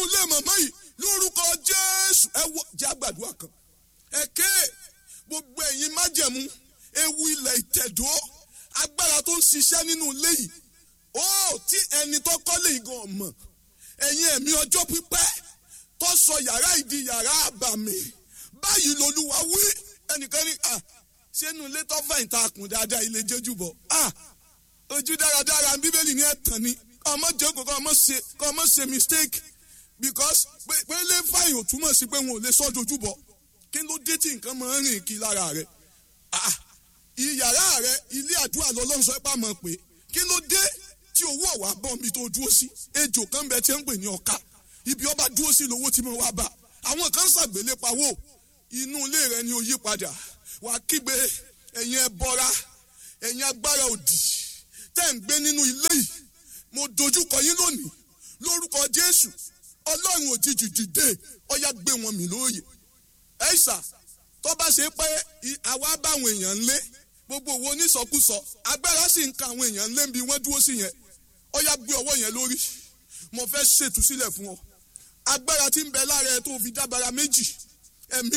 ilé màmá yìí lórúkọ jésù ẹ wọ jẹ́ àgbàdua kan ẹ̀kẹ́ gbogbo ẹ̀yin májẹ̀mú ewu ilẹ̀ ìtẹ̀dó agbára tó ń ṣiṣẹ́ nínú ilé yìí ó tí ẹni tó kọ́lé yìí gan mọ̀ ẹ̀yin ẹ̀mí ọjọ́ pípẹ́ tó sọ yàrá ìdí yàrá àbàmì báyìí lolúwa wí ẹnìkan ní à sínú ilé tó fẹ̀yìn ta kùn dáadáa ilé jẹ́jú bọ̀ à ojú dáradára bíbélì ní ẹ̀tàn ni kọ́ ọmọ jókòó kọ́ ọmọ ṣe kọ́ ọmọ ṣe mistake because pé pé lè fàyìn ò túmọ̀ sí pé wọn ò lè sọ́ dojú bọ̀ kí ló dé tí nǹkan máa ń rìn kí lára rẹ̀ ah ìyàrá rẹ̀ ilé àdúrà lọ́lọ́run sọ pé àmọ́ pé kí ló dé tí owó ọ̀wá bọ̀ mi tó dúró sí ejò kan bẹ tí ń pè ní ọ̀ka ibi ọba dúró sí lówó tí mo wá bá àwọn kan ṣàgbélé pawó inú ilé rẹ ni ó yí padà wà kígbe ẹ̀yin ẹbọra ẹ̀yin agbára òdì tẹ́ ń gbé nínú ilé yìí mo dojúkọ yín lónìí lórúkọ Jésù Ọlọ́run òjijì dìde ọyá gbé wọn mì lóye ẹ̀ṣà tó bá ṣe pé àwa báwọn èèyàn ń lé gbogbo owó onísọkúsọ agbára sì ń ka àwọn èèyàn ń lé bí wọ́n dúró sí yẹn ọyá gbé ọwọ́ yẹn lórí mo fẹ́ ṣètúsílẹ̀ fún ọ agbára tí ń bẹ lára ẹ tó fi dábàrà méjì ẹ̀mí